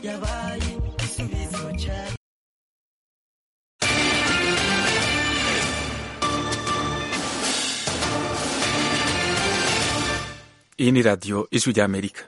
yabaye igisubizo cyacu iyi ni radiyo ijwi ry'amerika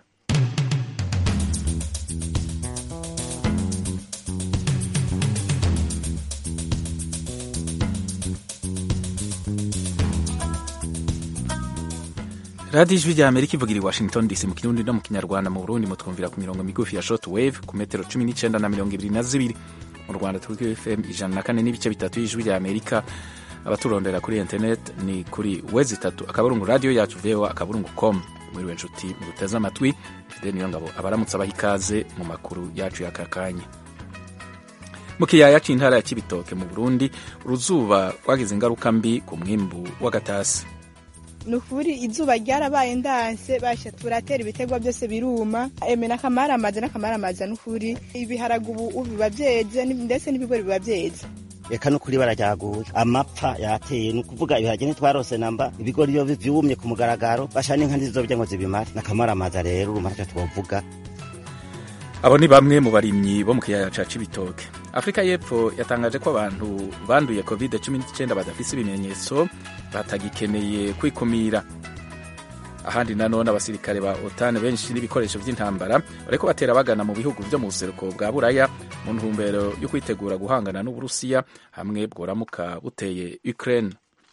radiyo ijwi ry'amerika ivugira i washington dc mu kirundi no mu kinyarwanda mu burundi mutwumvira ku mirongo migufi ya short wave ku metero cumi n'icyenda na mirongo ibiri na zibiri mu rwanda turi kuri fm ijana na kane n'ibice bitatu y'ijwi ry'amerika abaturondera kuri internet ni kuri wezi itatu akaburungu radiyo yacu voa akaburungu com mwiriwe nshuti muduteze amatwi fide niyo ngabo abaramutse abaha ikaze mu makuru yacu y'aka kanya mu kiyaya c'intara ya kibitoke mu burundi uruzuba rwagize ingaruka mbi ku mwimbu w'agatasi ni ukuri izuba ryarabaye ndanse basha turatera ibitegwa byose biruma eme n'akamaramaza n'akamaramaza ni ukuri ibiharage ubu biba byeze ndetse n'ibigori biba byeze eka nukuri bararyaguye amapfa yateye ni ukuvuga ibiharage ntitwarose namba ibigori iyo vyumye ku mugaragaro basha n'inka ntizizovya ngo zibimare n'akamaramaza rero urumva ntacyo twovuga abo ni bamwe mu barimyi bo mu kiyaya ca cibitoke afurika y'epfo yatangaje ko abantu banduye covid 19 badafise ibimenyetso batagikeneye kwikumira ahandi nanone abasirikare ba otan benshi n'ibikoresho vy'intambara bariko batera bagana mu bihugu vyo mu buseruko bwa buraya mu ntumbero yo kwitegura guhangana n'uburusiya hamwe bworamuka buteye ukraine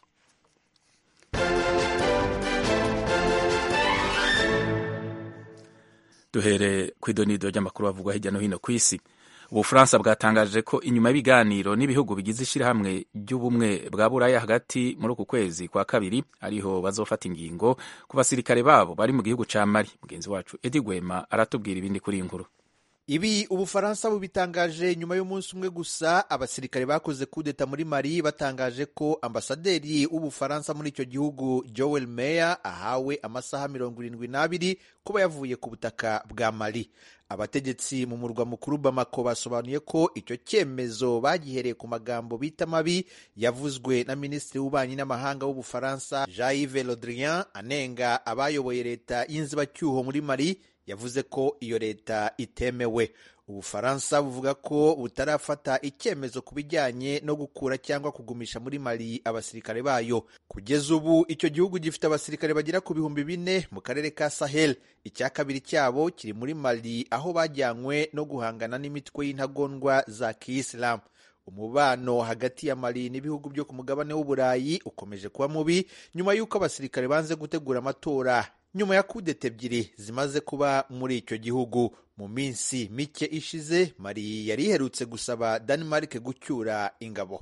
duhere ku idonido ry'amakuru bavugwa hirya no hino ku isi ubufaransa bwatangaje ko inyuma y'ibiganiro n'ibihugu bigize ishyirahamwe ry'ubumwe bwa buraya hagati muri uku kwezi kwa kabiri ariho bazofata ingingo ku basirikare babo bari mu gihugu ca mali mugenzi wacu edi gwema aratubwira ibindi kuri iyi nkuru ibi ubufaransa bubitangaje nyuma y'umunsi umwe gusa abasirikare bakoze kudeta muri mali batangaje ko ambasaderi w'ubufaransa muri icyo gihugu joel meyer ahawe amasaha mirongo irindwi n'abiri kuba yavuye ku butaka bwa mali abategetsi mu murwa mukuru bamako basobanuye ko icyo cyemezo bagihereye ku magambo bita mabi yavuzwe na minisitiri w'ububanyi n'amahanga w'ubufaransa jean yves le drian anenga abayoboye leta y'inzibacyuho muri mali yavuze ko iyo leta itemewe ubufaransa buvuga ko butarafata icyemezo ku bijyanye no gukura cyangwa kugumisha muri mali abasirikare bayo kugeza ubu icyo gihugu gifite abasirikare bagera ku bihumbi bine mu karere ka sahel icya kabiri cyabo kiri muri mali aho bajyanywe no guhangana n'imitwe y'intagondwa za kiyisilamu umubano hagati ya mali n'ibihugu byo ku mugabane w'uburayi ukomeje kuba mubi nyuma y'uko abasirikare banze gutegura amatora nyuma ya kudeta ebyiri zimaze kuba muri icyo gihugu mu minsi mike ishize mari yari iherutse gusaba Denmark gucyura ingabo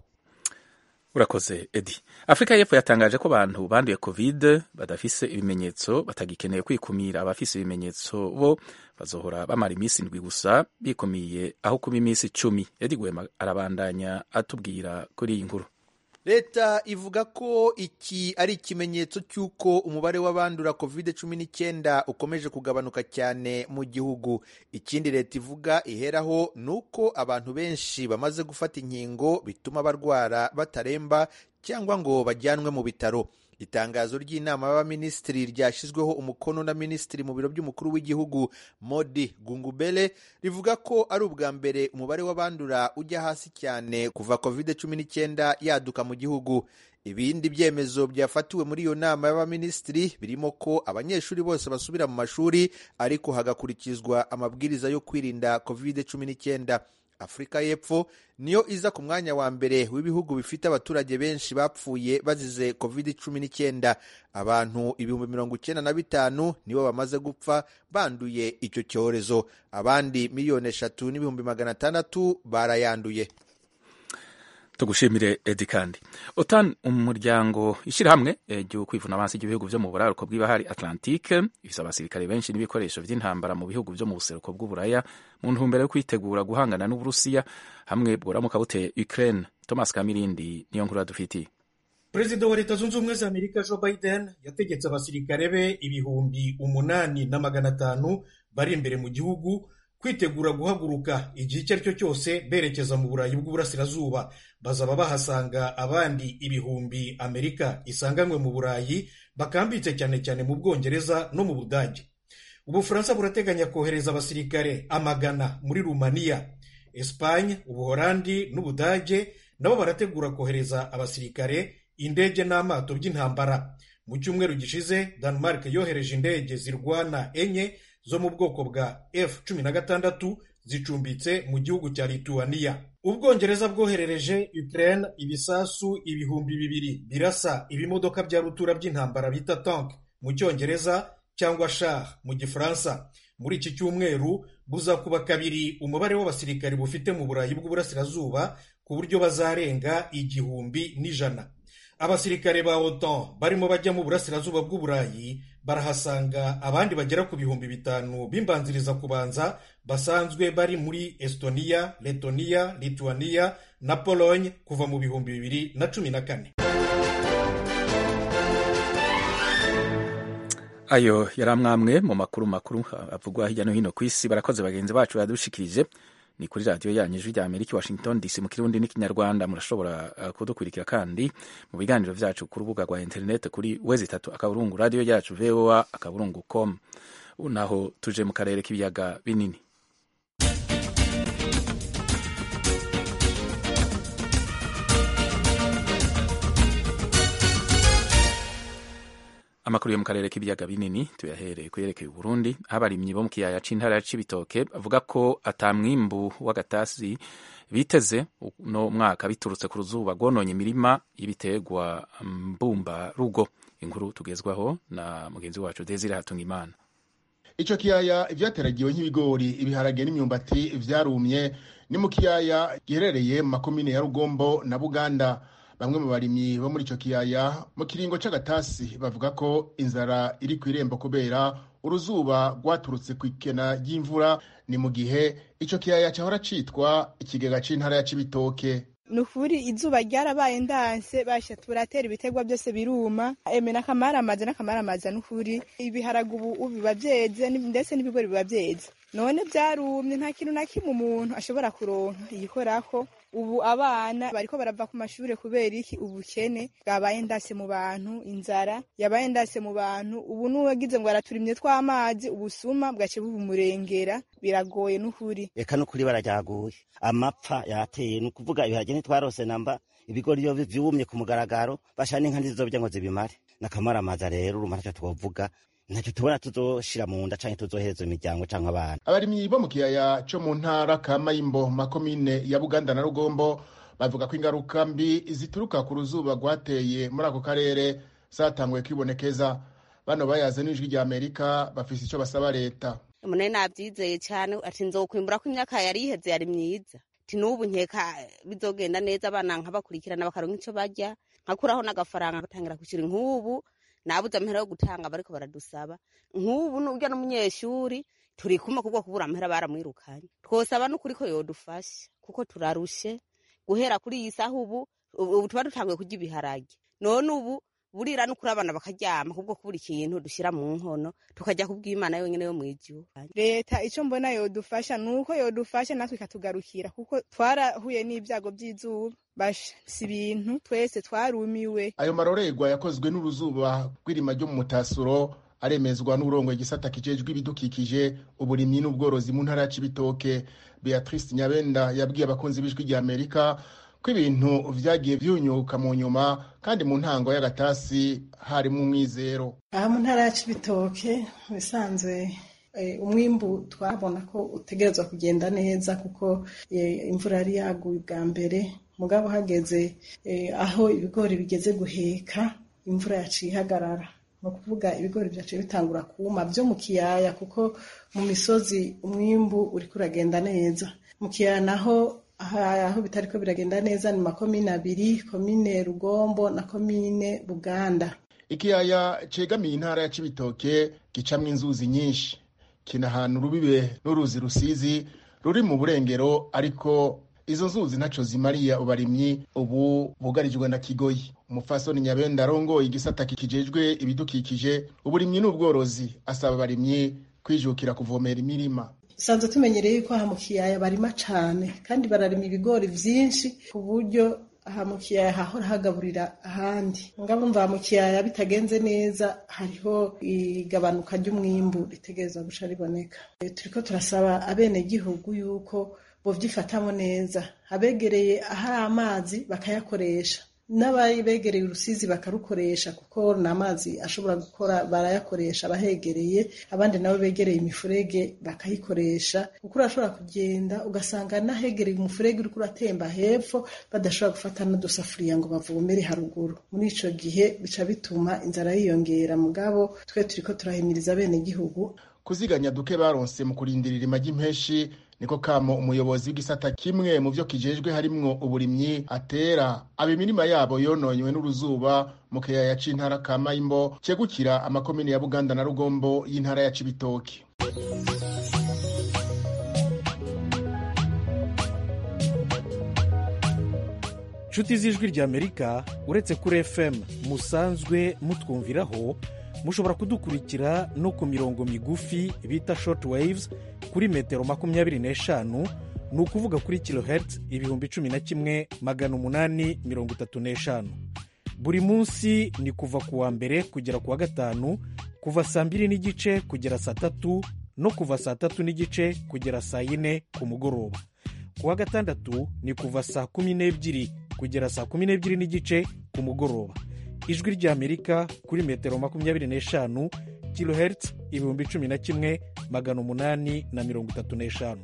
urakoze edi afurika y'epfo yatangaje ko abantu banduye covid badafise ibimenyetso batagikeneye kwikumira abafise ibimenyetso bo bazohora bamara iminsi indwi gusa bikumiye aho kuba iminsi icumi edi gwema arabandanya atubwira kuri iyi nkuru leta ivuga ko iki ari ikimenyetso cy'uko umubare w'abandura covid cumi n'icyenda ukomeje kugabanuka cyane mu gihugu ikindi leta ivuga iheraho ni uko abantu benshi bamaze gufata inkingo bituma barwara bataremba cyangwa ngo bajyanwe mu bitaro itangazo ry'inama y'abaminisitiri ryashyizweho umukono na minisitiri mu biro by'umukuru w'igihugu modi gungubele rivuga ko ari ubwa mbere umubare w'abandura ujya hasi cyane kuva covid cumi n'icyenda yaduka mu gihugu ibindi byemezo byafatiwe muri iyo nama y'abaminisitiri birimo ko abanyeshuri bose basubira mu mashuri ariko hagakurikizwa amabwiriza yo kwirinda covid cumi n'icyenda afurika y'epfo niyo iza ku mwanya wa mbere w'ibihugu bifite abaturage benshi bapfuye bazize covid cumi n'icyenda abantu ibihumbi mirongo icyenda na bitanu nibo bamaze gupfa banduye icyo cyorezo abandi miliyoni eshatu n'ibihumbi magana atandatu barayanduye tugushimire edi kandi otan umuryango ishyirahamwe ryo kwivuna abansi ry'ibihugu byo mu buraruko bw'ibahari atlantique ifite abasirikare benshi n'ibikoresho by'intambara mu bihugu byo mu buseruko bw'uburaya mu ntumbero yo kwitegura guhangana n'uburusiya hamwe bworamuka buteye ukraine thomas kamirindi niyo nkuru yadufitiye perezida wa leta zunze ubumwe za amerika joe biden yategetse abasirikare be ibihumbi umunani na magana atanu bari imbere mu gihugu kwitegura guhaguruka igihe icyo ari cyo cyose berekeza mu burayi bw'uburasirazuba bazaba bahasanga abandi ibihumbi amerika isanganywe mu burayi bakambitse cyane cyane mu bwongereza no mu budage ubufaransa burateganya kohereza abasirikare amagana muri rumaniya esipanye ubuholandi n'ubudage nabo barategura kohereza abasirikare indege n'amato by'intambara mu cyumweru gishize denmark yohereje indege zirwana enye zo mu bwoko bwa f cumi na gatandatu zicumbitse mu gihugu cya lituwaniya ubwongereza bwoherereje ukraine ibisasu ibihumbi bibiri birasa ibimodoka bya rutura by'intambara bita tank mu cyongereza cyangwa shar mu gifaransa muri iki cyumweru buzakuba kabiri umubare w'abasirikari bufite mu burayi bw'uburasirazuba ku buryo bazarenga igihumbi n'ijana abasirikare ba otan barimo bajya mu burasirazuba bw'uburayi barahasanga abandi bagera ku bihumbi bitanu b'imbanziriza kubanza basanzwe bari muri estonia letoniya lituaniya na pologne kuva mu bihumbi bibiri na cumi na kane ayo yari amwamwe mu makuru makuru avugwa hirya no hino ku isi barakoze bagenzi bacu badushikirije ni kuri radiyo yanyu ijwi rya amerika washington dc mu kirundi n'ikinyarwanda murashobora uh, kudukurikira kandi mu biganiro byacu ku rubuga rwa interineti kuri wezi itatu akaburungu radiyo yacu voa akaburungu com naho tuje mu karere k'ibiyaga binini amakuru yo mu karere k'ibiyaga binini tuyahereye kuyerekeye Burundi abarimyi bo mu kiyaya c'intara ya Cibitoke bavuga ko atamwimbu w'agatasi biteze no mwaka biturutse ku ruzuba rwononye imirima y'ibiterwa mbumba rugo inkuru tugezwaho na mugenzi wacu Desire Hatungimana ico kiyaya ivyateragiwe nk'ibigori ibiharage n'imyumbati vyarumye ni mu kiyaya giherereye mu makomine ya Rugombo na Buganda bamwe mu barimyi bo muri ico kiyaya mu kiringo c'agatasi bavuga ko inzara iri ku irembo kubera uruzuba rwaturutse ku ikena ry'imvura ni mu gihe ico kiyaya cahora citwa ikigega c'intara ya Cibitoke ni ukuri izuba ryarabaye ndanse basha turatera ibiterwa byose biruma eme n'akamaramaza n'akamaramaza ni ukuri ibiharage ubu biba byeze ndetse n'ibigori biba byeze none byarumye nta kintu na kimwe umuntu ashobora kuronka yikorako ubu abana bariko barava ku mashuri kubera iki ubukene bwabaye ndase mu bantu inzara yabaye ndase mu bantu ubu n'uwagize ngo araturimye tw'amazi ubusuma bwace bubumurengera biragoye n'ukuri reka n'ukuri barajyaguye amapfa yateye ni ukuvuga ibiharage ntitwarose namba ibigori iyo vyumye ku mugaragaro basha n'inka ntizizobya ngo zibimare n'akamaramaza rero urumva ntacyo twovuga ntacyo tubona tuzoshira mu nda canke tuzohereza imiryango canke abana abarimyi bo mu kiyaya co mu ntara ka mayimbo makomine ya buganda na rugombo bavuga ko ingaruka mbi zituruka ku ruzuba rwateye muri ako karere zatanguye kwibonekeza bano bayaze n'ijwi rya amerika bafise ico basaba leta umunani navyizeye cane ati nzokwimbura ko imyaka yari iheze yari myiza ti n'ubu nkeka bizogenda neza abana nkabakurikirana bakaronka ico barya nkakuraho n'agafaranga gatangira kwishyura nk'ubu nabuze amahera yo gutanga bariko baradusaba nk'ubu n'urya n'umunyeshuri turi kumwe kubwo kubura amahera baramwirukanye twosaba n'ukuri ko yodufasha kuko turarushe guhera kuri iyi saha ubu ubu tuba dutanguye kurya ibiharage none ubu burira n'ukuri abana bakaryama kubwo kubura ikintu dushyira mu nkono tukajya kubw'imana yonyine yo mu ijuru leta icyo mbona yodufasha ni uko yodufasha natwe ikatugarukira kuko twarahuye n'ibyago by'izuba basha si ibintu twese twarumiwe ayo marorerwa yakozwe n'uruzuba rw'irima ryo mu mutasuro aremezwa n'urongo igisata kijejwe ibidukikije uburimyi n'ubworozi mu ntara ya cibitoke beatrice nyabenda yabwiye abakunzi b'ijwi rya amerika ko ibintu vyagiye vyunyuka mu nyuma kandi mu ntango y'agatasi harimo umwizero aha mu ntara ya cibitoke bisanzwe umwimbu twabona ko utegerezwa kugenda neza kuko imvura yari yaguye bwa mbere mugabo hageze aho ibigori bigeze guheka imvura yaciye ihagarara ni ukuvuga ibigori byaciye bitangura kuma byo mu kiyaya kuko mu misozi umwimbu uriko uragenda neza mu kiyaya naho aho bitariko biragenda neza ni makomine abiri komine rugombo na komine buganda ikiyaya cegamiye intara ya cibitoke gicamwo inzuzi nyinshi kinahana urubibe n'uruzi rusizi ruri mu burengero ariko izo nzuzi ntaco zimariya ubarimyi ubu bugarijwe na kigoyi umufasoni nyabenda arongoye igisata kijejwe ibidukikije uburimyi n'ubworozi asaba abarimyi kwijukira kuvomera imirima dusanzwe tumenyereye yuko aha mu kiyaya barima cane kandi bararima ibigori vyinshi ku buryo aha mu kiyaya hahora hagaburira ahandi ngabo mva mu kiyaya bitagenze neza hariho igabanuka ry'umwimbu ritegereza guca riboneka E, turiko turasaba abenegihugu yuko bovyifatamo neza abegereye ahari amazi bakayakoresha n'ababegereye urusizi bakarukoresha kuko ni amazi ashobora gukora barayakoresha abahegereye abandi nabo begereye imifurege bakayikoresha kuko urashobora kugenda ugasanga n'ahegereye umufurege uriko uratemba hepfo badashobora gufata n'udusafuriya ngo bavomere haruguru muri ico gihe bica bituma inzara yiyongera mugabo twe turiko turahimiriza abenegihugu kuziganya duke baronse mu kurindirira imagi impeshi niko kamo umuyobozi w'igisata kimwe mu vyo kijejwe harimwo uburimyi atera aba imirima yabo yononywe n'uruzuba mu kiyaya c'intara ka mayimbo cegukira amakomine ya buganda na rugombo y'intara ya cibitoki nshuti z'ijwi ry'amerika uretse kuri fm musanzwe mutwumviraho mushobora kudukurikira no ku mirongo migufi bita short waves kuri metero makumyabiri n'eshanu ni ukuvuga kuri kilohertz ibihumbi cumi na kimwe magana umunani mirongo itatu n'eshanu buri munsi ni kuva ku wa mbere kugera ku wa gatanu kuva saa mbiri n'igice kugera saa tatu no kuva saa tatu n'igice kugera saa yine ku mugoroba ku wa gatandatu ni kuva saa kumi n'ebyiri kugera saa kumi n'ebyiri n'igice ku mugoroba ijwi ry'amerika kuri metero makumyabiri n'eshanu kilohertz ibihumbi cumi na kimwe magana umunani na mirongo itatu n'eshanu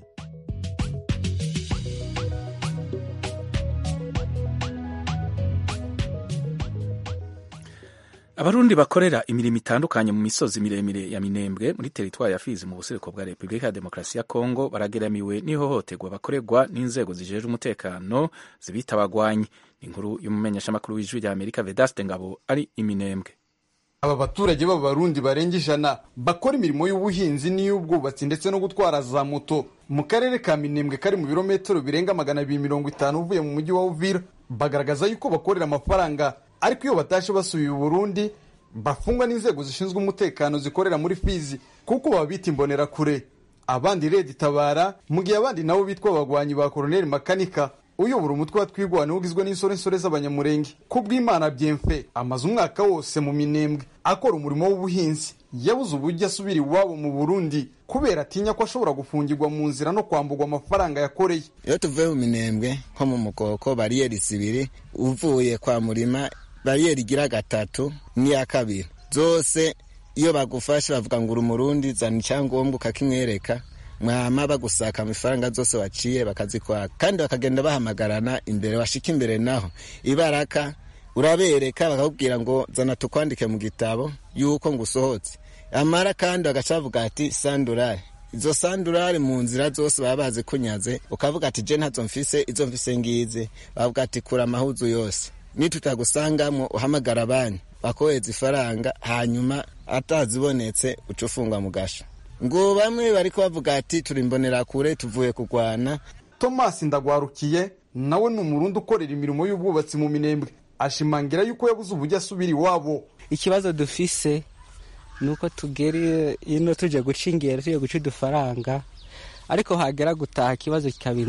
abarundi bakorera imirimo itandukanye mu misozi miremire ya minembwe muri teritwari ya fizi mu buseruko bwa repubulika ya demokarasi ya kongo barageramiwe n'ihohoterwa bakorerwa n'inzego zijejwe umutekano zibita abagwanyi ni inkuru y'umumenyeshamakuru w'ijwi rya amerika vedaste ngabo ari iminembwe aba baturage b'abarundi barenga ijana bakora imirimo y'ubuhinzi n'iy'ubwubatsi ndetse no gutwara za moto mu karere ka minembwe kari mu birometero birenga magana abiri mirongo itanu uvuye mu mujyi wa uvira bagaragaza yuko bakorera amafaranga ariko iyo batashe basubiye Burundi bafungwa n'inzego zishinzwe umutekano zikorera muri fizi kuko baba bita imbonerakure abandi redi tabara mu gihe abandi nabo bitwa abagwanyi ba koroneli makanika uyobora umutwe wa twigwana ugizwe n'insorensore z'abanyamurenge kubw'imana byemfe amaze umwaka wose mu minembwe akora umurimo w'ubuhinzi yabuze uburyo asubira iwabo mu burundi kubera atinya ko ashobora gufungirwa mu nzira no kwambugwa amafaranga yakoreye iyo tuvuye mu minembwe nko mu mukoko bariyeri zibiri uvuye kwa murima bariyeri igira gatatu n'iya kabiri zose iyo bagufashe bavuga ngo uri umurundi zana icyangombwa ukakimwereka mwama bagusaka amafaranga zose waciye bakazikwaka kandi bakagenda bahamagarana imbere washika imbere naho ibaraka urabereka bakakubwira ngo zana tukwandike mu gitabo yuko ngo usohotse amara kandi bagaca bavuga ati sandurari izo sandurari mu nzira zose baba bazi kunyaze ukavuga ati je ntazo mfise izo mfise ngize bavuga ati kura amahuzu yose nitutagusangamo uhamagara banki bakohereza ifaranga hanyuma atazibonetse uca ufungwa mu gasho ngo bamwe bari bavuga ati turi imbonerakure tuvuye kurwana tomasi ndagwarukiye nawe ni umurundi ukorera imirimo y'ubwubatsi mu minembwe ashimangira yuko yabuze uburyo asubira iwabo ikibazo dufise ni uko tugera ino tuje guca ingero tuje guca udufaranga ariko hagera gutaha ikibazo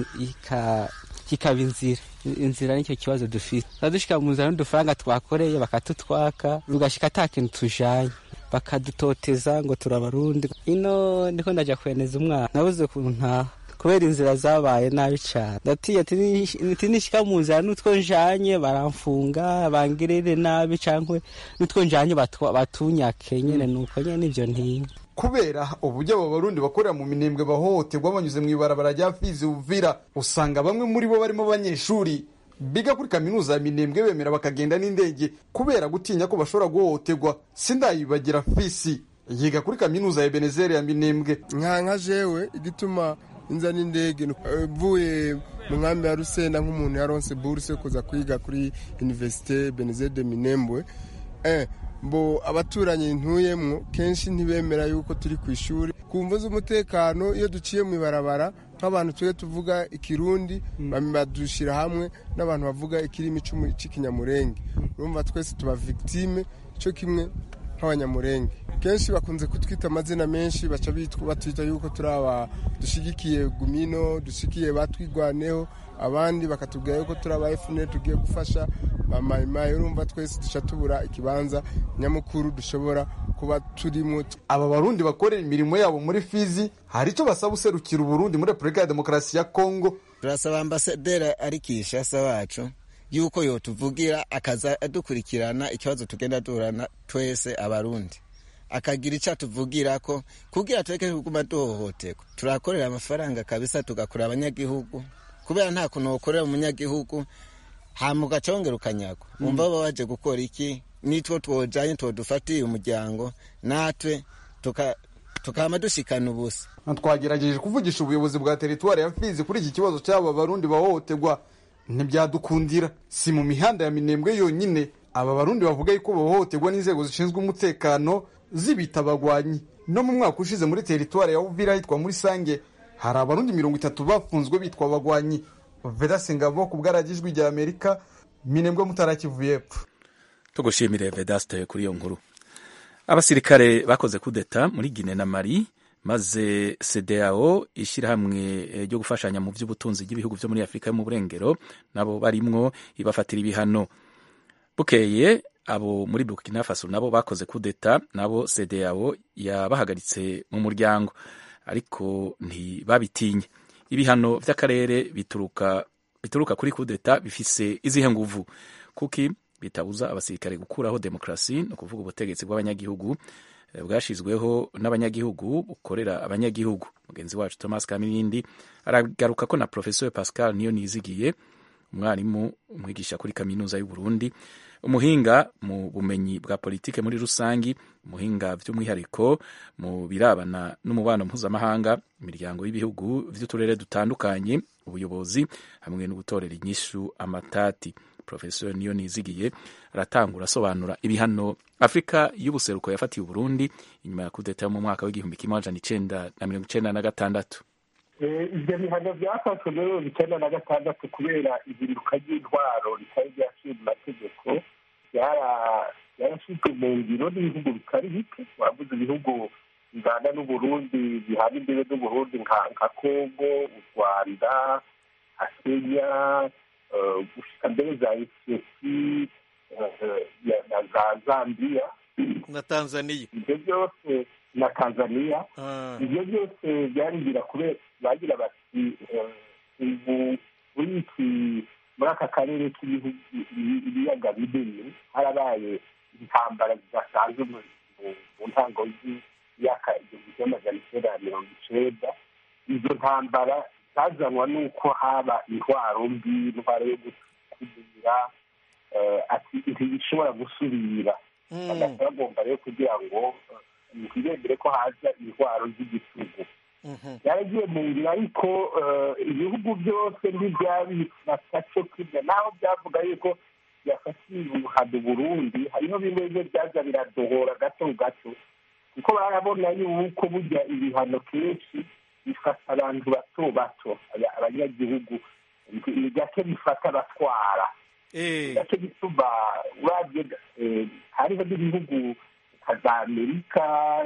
kikaba inzira inzira nicyo kibazo dufite dushika mu nzira n'udufaranga twakoreye bakatutwaka tugashika ata kintu tujanye bakadutoteza ngo turabarundi ino ndiko ndaja kweneza umwana nabuze ukuntu ntaha kubera inzira zabaye nabi cyane ndatiye ati nishika mu nzira n'utwo njanye baramfunga bangirire nabi cankwe n'utwo njanye batunyake nyene nuko nyene nivyo ntinya kubera uburyo aba barundi bakorera mu minembwe bahohoterwa banyuze mu ibarabara rya fizi uvira usanga bamwe muri bo barimo abanyeshuri biga kuri kaminuza ya minembwe bemera bakagenda n'indege kubera gutinya ko bashobora guhohoterwa sindayibagira fisi yiga kuri kaminuza ya benezeri ya minembwe nka nka jewe igituma inza n'indege mvuye mu nkambi ya rusenda nk'umuntu yaronse buruse kuza kwiga kuri universite benezeri de minembwe mbo abaturanyi ntuyemwo kenshi ntibemera yuko turi ku ishuri ku mvu z'umutekano iyo duciye mu ibarabara nk'abantu tujye tuvuga ikirundi badushyira hamwe n'abantu bavuga ikirimi cy'ikinyamurenge urumva twese tuba victime cyo kimwe nk'abanyamurenge kenshi bakunze kutwita amazina menshi baca batwita yuko turi aba dushigikiye gumino dushigikiye batwigwaneho abandi bakatubwira yuko turi aba efuperi tugiye gufasha bamayimayi urumva twese duca tubura ikibanza nyamukuru dushobora kuba turimo aba barundi bakorera imirimo yabo muri fizi hari icyo basaba userukira uburundi muri repubulika ya demokarasi ya kongo turasaba ambasaderi ari kishasa wacu yuko yotuvugira akaza adukurikirana ikibazo tugenda duhorana twese abarundi akagira icyo atuvugira ko kugira tureke kuguma duhohoterwa turakorera amafaranga kabisa tugakora abanyagihugu kubera nta kuntu wakorera umunyagihugu hama ugacongera ukanyagwa wumva baba baje gukora iki nitwo twojanye twodufatiye umuryango natwe tukama dushikana ubusa twagerageje kuvugisha ubuyobozi bwa teritwari ya fizi kuri iki kibazo cy'aba barundi bahohoterwa ntibyadukundira si mu mihanda ya minembwe yonyine aba barundi bavuga yuko bahohoterwa n'inzego zishinzwe umutekano zibita abagwanyi no mu mwaka ushize muri teritwari ya uvira hitwa muri sange hari abarundi mirongo itatu bafunzwe bitwa abagwanyi vedase ngabo ku bwaragijwi rya amerika minembwe mutarakivuye epfo tugushimire vedaste kuri iyo nkuru abasirikare bakoze kudeta muri gine na mari maze cdao ishyirahamwe ryo gufashanya mu by'ubutunzi bw'ibihugu byo muri afurika yo mu burengero nabo barimwo ibafatira ibihano bukeye abo muri burkina faso nabo bakoze kudeta nabo cdao yabahagaritse mu muryango ariko ntibabitinye ibihano by'akarere bituruka bituruka kuri kudeta bifise izihe nguvu kuki bitabuza abasirikare gukuraho demokarasi ni ukuvuga ubutegetsi bw'abanyagihugu bwashyizweho n'abanyagihugu bukorera abanyagihugu mugenzi wacu thomas kamirindi aragaruka ko na professeur pascal niyo nizigiye umwarimu umwigisha kuri kaminuza y'u Burundi umuhinga mu bumenyi bwa politike muri rusangi umuhinga by'umwihariko mu birabana n'umubano mpuzamahanga imiryango y'ibihugu by'uturere dutandukanye ubuyobozi hamwe no gutorera inyishu amatati professeur niyo nizigiye aratangura asobanura ibihano afurika y'ubuseruko yafatiye uburundi inyuma ya kudeta yo mu mwaka w'igihumbi kimwe amajana icenda na mirongo icenda na gatandatu ibyo bihano byafashwe muri mirongo icyenda na gatandatu kubera ihinduka ry'intwaro ritari ryaciye mu mategeko byarashyizwe mu ngiro n'ibihugu bitari bike wavuze ibihugu bingana n'uburundi bihana imbere n'uburundi nka kongo u rwanda nka kenya gushika mbere za etiyopi na za zambiya na tanzaniya ibyo byose na tanzaniya ibyo byose byarigira kubera bagira bati ubu muri iki muri aka karere k'ibiyaga binini harabaye intambara zidasanzwe mu ntango y'imyaka igihumbi kimwe amajana icyenda na mirongo icenda izo ntambara zazanwa n'uko haba intwaro mbi intwaro yo gukumira ati ntibishobora gusubira bagahita bagomba rero kugira ngo ntibemere ko haza intwaro z'igitugu byaragiye mu nzira ariko ibihugu byose ntibyabifata cyo kimwe naho byavuga yuko byafatiye ubuhado burundi hariho bimwe bimwe byaza biradohora gato gato kuko barabona yuko burya ibihano kenshi bifata abantu bato bato abanyagihugu ni gake bifata abatwara gake bituma urabye hariho n'ibihugu nka za amerika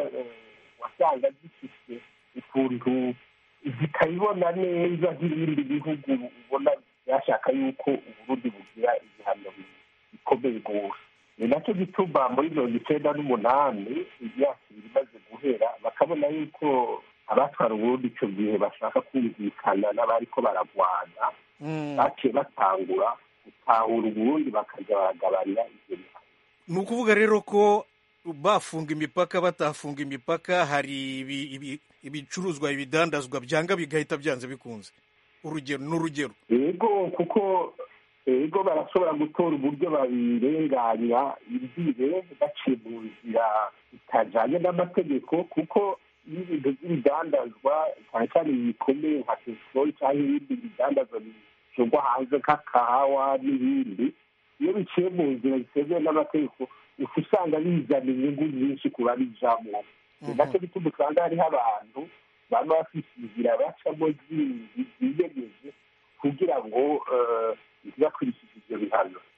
wasanga zifite ukuntu zikabibona neza nk'ibindi bihugu ubona byashaka yuko uburundi bugira ibihano bikomeye rwose ni nacyo gituma muri mirongo icyenda n'umunani imyaka ibiri imaze guhera bakabona yuko abatwara uburundi icyo gihe bashaka kumvikana n'abariko baragwana baciye batangura gutahura uburundi bakajya baragabanya ibyo bihano ni ukuvuga rero ko bafunga imipaka batafunga imipaka hari ibicuruzwa ibidandazwa byanga bigahita byanze bikunze urugero n'urugero yego kuko yego barashobora gutora uburyo babirenganya imbibe baciye mu nzira zitajyanye n'amategeko kuko iyo ibintu by'ibidandazwa cyane cyane bikomeye nka peteroli cyangwa ibindi bidandazwa bishyirwa hanze nk'akahawa n'ibindi iyo biciye mu nzira zitemewe n'amategeko uca usanga bizana inyungu nyinshi ku babijamo ni nacyo bituma usanga hariho abantu baba bafite inzira bacamo zindi ziyemeje kugira ngo ntibakurikize ibyo bihano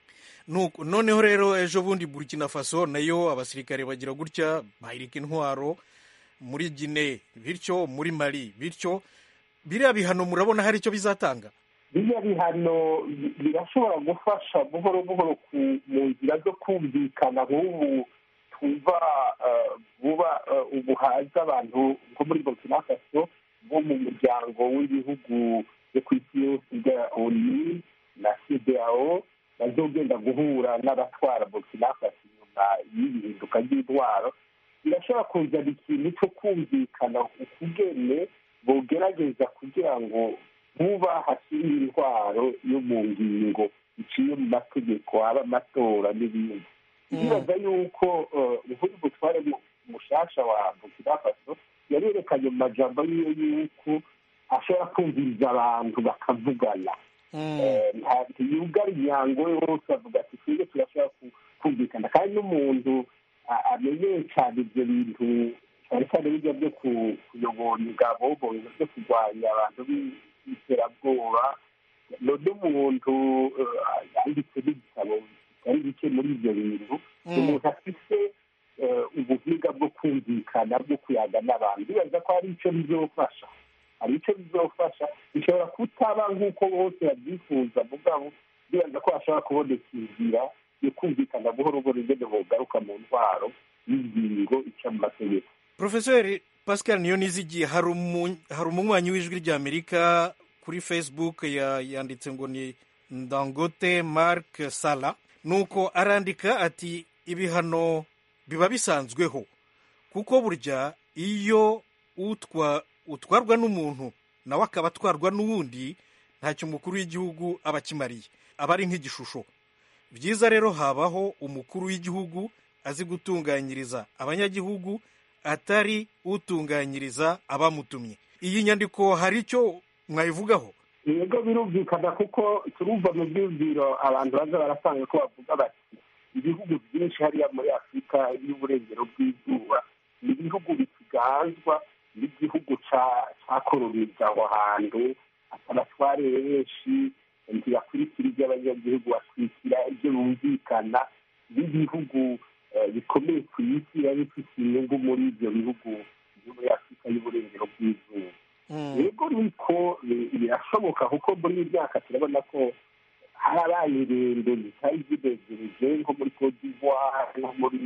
Nuko- noneho rero ejo bundi burkina faso nayo abasirikare bagira gutya bahirika intwaro muri gine bityo muri mali bityo biriya bihano murabona hari icyo bizatanga biriya bihano bi- birashobora gufasha buhoro buhoro ku- mu nzira zo kumvikana nk'ubu twumva eh, vuba eh, ubu haza abantu nko muri burkina faso bo mu muryango w'ibihugu byo ku isi yose bya oni na cdao bazogenda guhura n'abatwara burkina faso inyuma y'ibihinduka ry'intwaro birashobora kuzana ikintu cyo kumvikana ukugene bogerageza kugira ngo vuba hashyirwe intwaro yo mu ngingo iciye mu mategeko aba amatora n'ibindi ndibaza yuko eh, nk'uyu mutware mu- mushasha wa burkina faso yarerekanye mu majambo yiwe yuko ashobora kumviriza abantu bakavugana Eh, nta- ntiyugara imyango yose avuga ati twebwe turashobora ku- kumvikana kandi n'umuntu a- amenyeye cyane ibyo bintu cyane cyane bijya byo ku- kuyobora ingabo mu bintu byo kurwanya abantu b'i- b'iterabwoba none umuntu eh, yanditse n'ibitabo bitari bike muri ibyo bintu ni umuntu afite eh, ubuhinga bwo kumvikana bwo kuyaga n'abantu bibaza ko hari icyo bizofasha hari icyo bizofasha bishobora kutaba nk'uko bose babyifuza mugabo bibaza ko hashobora kuboneka inzira yo kumvikana buhoro buhoro ingene bogaruka mu ntwaro y'ingingo ica mu mategeko profeseri pascal niyo nizigiye hari umu- hari umunywanyi w'ijwi ry'amerika kuri facebook ya- yanditse ngo ni ndangote mark sala nuko arandika ati ibihano biba bisanzweho kuko burya iyo utwa utwarwa n'umuntu nawe akaba atwarwa n'uwundi ntacyo umukuru w'igihugu aba akimariye aba ari nk'igishusho byiza rero habaho umukuru w'igihugu azi gutunganyiriza abanyagihugu atari utunganyiriza abamutumye iyi nyandiko hari icyo mwayivugaho yego birumvikana kuko turumva mu byumviro abantu baza barasanga ko bavuga bati ibihugu byinshi hariya muri afurika y'uburengero bw'izuba ni ibihugu bikiganzwa n'igihugu ca- cakolonije aho hantu abatware benshi ntibakurikira ibyo abanyagihugu bakurikira ibyo bumvikana n'ibihugu eh, bikomeye ku isi biba bifite inyungu muri ibyo bihugu byo muri afurika y'uburengero bw'izuba yego niko bi- birashoboka kuko muri iyi myaka turabona ko harabaye ingendo zitari zinezereje nko muri cote d'ivoire nko muri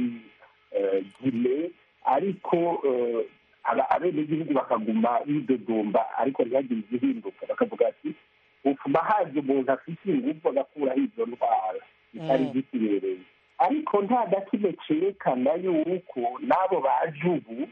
eh, guinee ariko eh, aba- abenegihugu bakaguma bidodomba ariko ntihagire igihinduka bakavuga ati utuma haje umuntu afite ingufu agakuraho izo ndwara zitari Mm. zikibereye ariko nta na kimwe cyerekana yuko n'abo baje ubu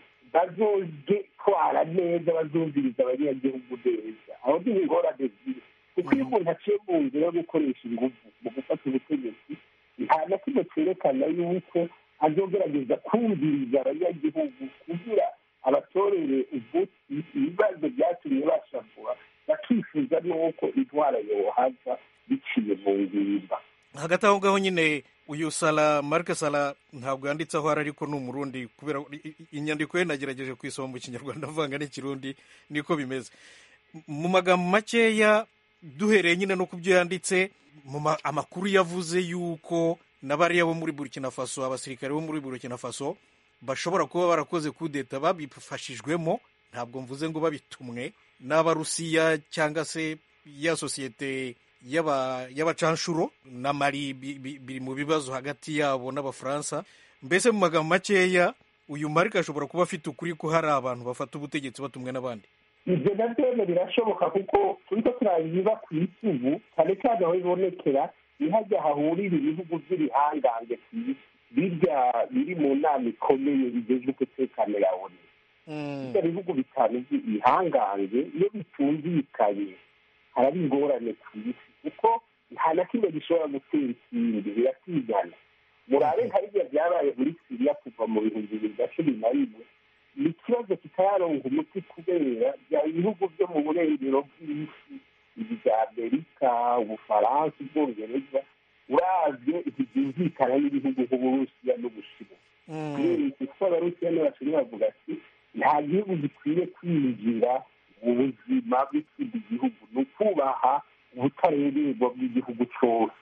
bazogitwara neza bazumviriza abanyagihugu neza aho ni ingorane ziri kuko iyo umuntu aciye mu nzira yo gukoresha ingufu mu gufata ubutegetsi nta na kimwe cyerekana yuko azogerageza kumviriza abanyagihugu kugira abatorere umuti ibibazo byatumye bashavura bakifuza n'uko intwara yohava biciye mu ngimba hagati aho ngaho nyine uyu sala marike sala ntabwo yanditse aho ari ariko ni umurundi kubera i- i- inyandiko ye nagerageje kuyisoma mu kinyarwanda avanga n'ikirundi niko bimeze mu magambo makeya duhereye nyine no ku byo yanditse mu ma- amakuru yavuze yuko na bariya bo muri burkina faso abasirikare bo muri burkina faso bashobora kuba barakoze kudeta babifashijwemo ntabwo mvuze ngo babitumwe n'abarusiya cyangwa se ya sosiyete y'aba- y'abacanshuro na mari bi- bi- biri mu bibazo hagati yabo n'abafaransa mbese mu magambo makeya uyu marike ashobora kuba afite ukuri ko hari abantu bafata ubutegetsi batumwe n'abandi ibyo nabyo birashoboka kuko turiko turabiba ku isi ubu cyane cyane aho bibonekera ni hajya hahurira ibihugu by'ibihangange ku isi birya biri mu nama ikomeye bigejwe umutekano ya onu ibyo bihugu bitanu by'ibihangange iyo bitumvikanye haraba ingorane ku isi kuko nta na kimwe gishobora gutera ikindi biratigana murabe nka biriya byabaye muri siriya kuva mu bihumbi bibiri na cumi na rimwe ni ikibazo kitararonga umuti kubera bya bihugu byo mu burengero bw'isi ibi bya amerika ubufaransa ubwongereza uravye ntibyumvikana n'ibihugu nk'uburusiya n'ubushinwa kubera iki kuko abarusiya n'abashinwa bavuga ati nta gihugu gikwiye kwinjira mu buzima bw'ikindi gihugu ni ukubaha ubutareberwa bw'igihugu cyose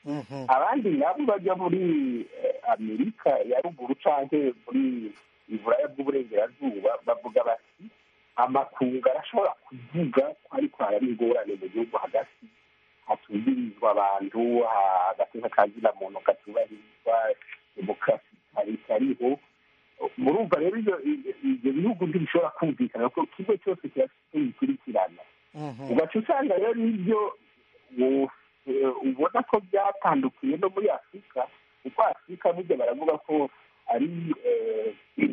abandi nabo bajya muri eh, amerika ya ruguru canke muri iburaya bw'uburengerazuba bavuga bati amakungu arashobora kuvuga ko ariko haraba ingorane mu gihugu hagati hatuzirizwa abantu ha- agateka ka zina muntu katubahirizwa demokarasi itari itariho murumva rero ibyo ibyo bihugu ntibishobora kumvikana kuko kimwe cyose kirafite bikurikirana ugaca usanga rero ibyo wo- eh, ubona ko byatandukiye no muri afurika kuko afurika burya baravuga ko ari eh,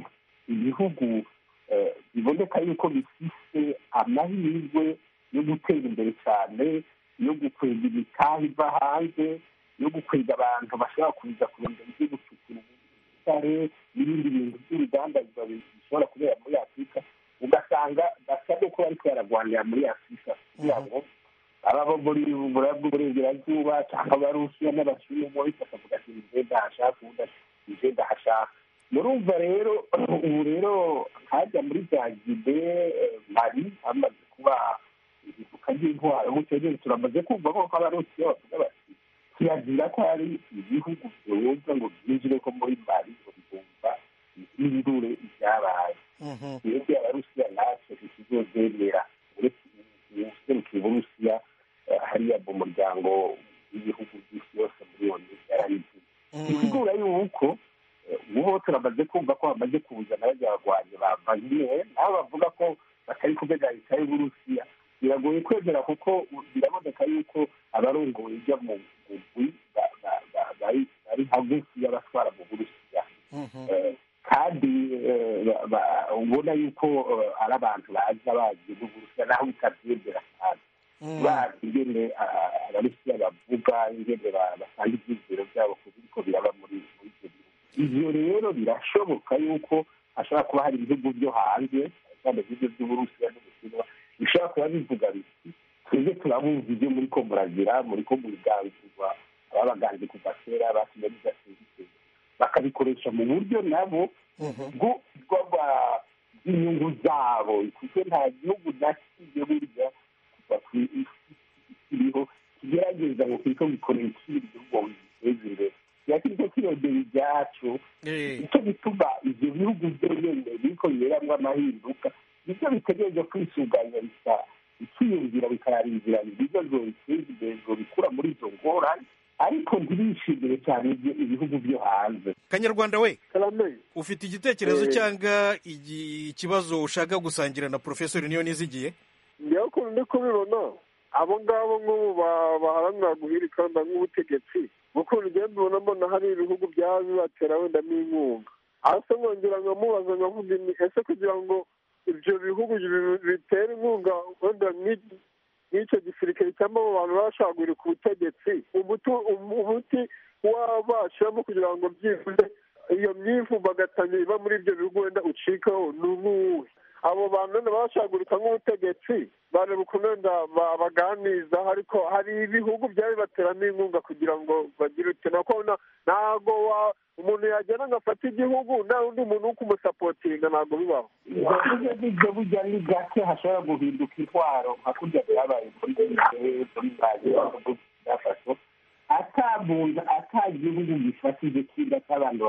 ibihugu eh, biboneka yuko bifise amahirwe yo gutera imbere cyane yo gukwega imitahe iva hanze yo gukwega abantu bashobora kuza kurondera ibyo gucukura ubutare n'ibindi bintu by'urugandazwa bishobora kubera muri afurika ugasanga basa n'uko bariko baragwanira muri afurika kugira ngo ababo muri buraya bw'uburengerazuba cyangwa abarusiya n'abashinwa bose bakavuga ati nje ndahashaka uwundi ati nje ndahashaka murumva rero ubu rero hajya muri za gide eh, mari hamaze kuba igifuka ry'intwaro gutyo nyine turamaze kumva ko abarusiya bavuga bati kirazira ko hari ibihugu byoza ngo byinjire ko muri mari ngo bigomba bihindure ibyabaye twebwe abarusiya natwe ntituzobyemera uretse userukiye uburusiya eh, hariya mu muryango w'ibihugu by'isi yose muri oni yarabivuze bisigura yuko eh, ubu turamaze kumva ko bamaze kuzana bajya bagwanyi ba vagner nabo bavuga ko batari kubega leta y'uburusiya biragoye kwemera kuko biraboneka yuko abarongoye ijya mu mugwi ba- ba- ba- bari bari hagufi y'abatwara mu burusiya Eh, kandi eh, ba- ba- ubona yuko eh, ari abantu baza bagiye mu burusiya naho bitabyemera cyane bazi ingene ah, abarusiya bavuga ingene ba- batanga ibyizero byabo ku biriko biraba muri muri ibyo bihugu ivyo rero birashoboka yuko hashobora kuba hari ibihugu byo hanze cyane ibyo by'uburusiya n'ubushinwa bishobora kuba bivuga biti twebwe turabumva ibyo muri ko muragira muri ko muriganzurwa ababaganze kuva kera batumye bidasinzwe bakabikoresha mu buryo nabo bwo bw'aba- bw'inyungu zabo kuko nta gihugu na kimwe burya kuva ku isi kiriho kigerageza ngo kiriko gikorera ikindi gihugu ngo giteze imbere kiba kiriko kirondera ibyacu nicyo gituma ivyo bihugu byonyene biriko biberamwo amahinduka nivyo bitegereje kwisuganya bisa bikiyumvira bikaraba inzira nziza zobiteza imbere zobikura muri izo ngorane ariko ntibishimire cyane ibyo ibihugu byo hanze kanyarwanda we ufite igitekerezo Eh. cyangwa igi- ikibazo ushaka gusangira na porofesori niyo nizigiye njyewe ukuntu ndi kubibona abo ngabo nk'ubu ba- baharanira guhirikana nk'ubutegetsi ukuntu ugenda ubona mbona hari ibihugu byaba bibatera wenda n'inkunga hasi nkongera nkamubaza nkavuga ni ese kugira ngo ibyo bihugu bi- bitera inkunga wenda nk'iki- nk'icyo gisirikare cyangwa abo bantu baba bashaka guhirika ubutegetsi umuti umuti wabashiramo kugira ngo byibuze iyo myivumbagatanya iba muri ibyo bihugu wenda ucikaho ni uwuhe abo bantu wenda bashagurika nk'ubutegetsi bareba ukuntu wenda ba- baganiza ariko hari ibihugu byaba bibateramo inkunga kugira ngo bagire uti nako na- ntago wa- umuntu yagenda ngo afate igihugu nta undi muntu wo kumusapotinga ntabwo bibaho ibyo ngibyo burya ni gake hashobora guhinduka intwaro nka kurya byabaye muri bise muri mali byafashwe ata muntu ata gihugu gifatije kiga cy'abantu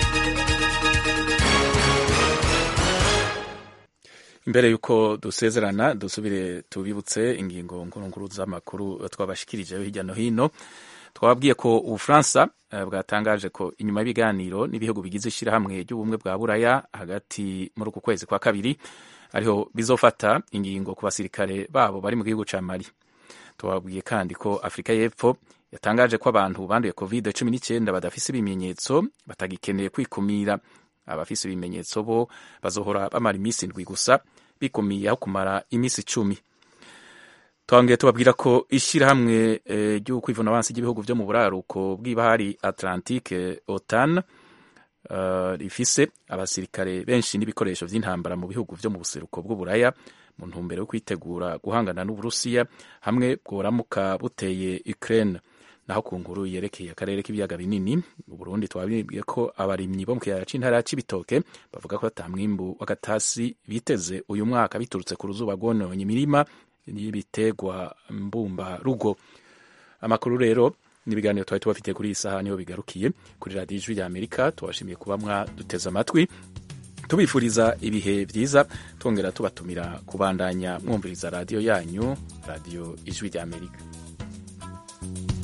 imbere y'uko dusezerana dusubire tubibutse ingingo nkuru z'amakuru twabashikirijeho hirya no hino twababwiye ko ubufaransa eh, bwatangaje ko inyuma y'ibiganiro n'ibihugu bigize ishyirahamwe ry'ubumwe bwa buraya hagati muri uku kwezi kwa kabiri ariho bizofata ingingo ku basirikare babo bari mu gihugu ca mali tubabwiye kandi ko afurika y'epfo yatangaje ko abantu banduye covid cumi n'icyenda badafise ibimenyetso batagikeneye kwikumira abafise ibimenyetso bo bazohora bamara iminsi indwi gusa bikumiye aho kumara iminsi icumi twongeye tubabwira ko ishyirahamwe eh, ryo kwivuna abansi ry'ibihugu byo mu buraruko bw'ibahari atlantique otan uh, rifise abasirikare benshi n'ibikoresho vy'intambara mu bihugu vyo mu buseruko bw'uburaya mu ntumbero yo kwitegura guhangana n'uburusiya hamwe bworamuka buteye ukraine naho ku nkuru yerekeye akarere k'ibiyaga binini mu burundi twabibwiye ko abarimyi bo mu kiyaya c'intara ya cibitoke bavuga ko ata mwimbu w'agatasi biteze uyu mwaka biturutse ku ruzuba rwononye imirima y'ibiterwa mbumba rugo amakuru rero n'ibiganiro twari tubafitiye kuri iyi saha niho bigarukiye kuri radiyo ijwi rya amerika tubashimiye kuba mwaduteze amatwi tubifuriza ibihe byiza twongera tubatumira kubandanya mwumviriza radiyo yanyu radiyo ijwi rya amerika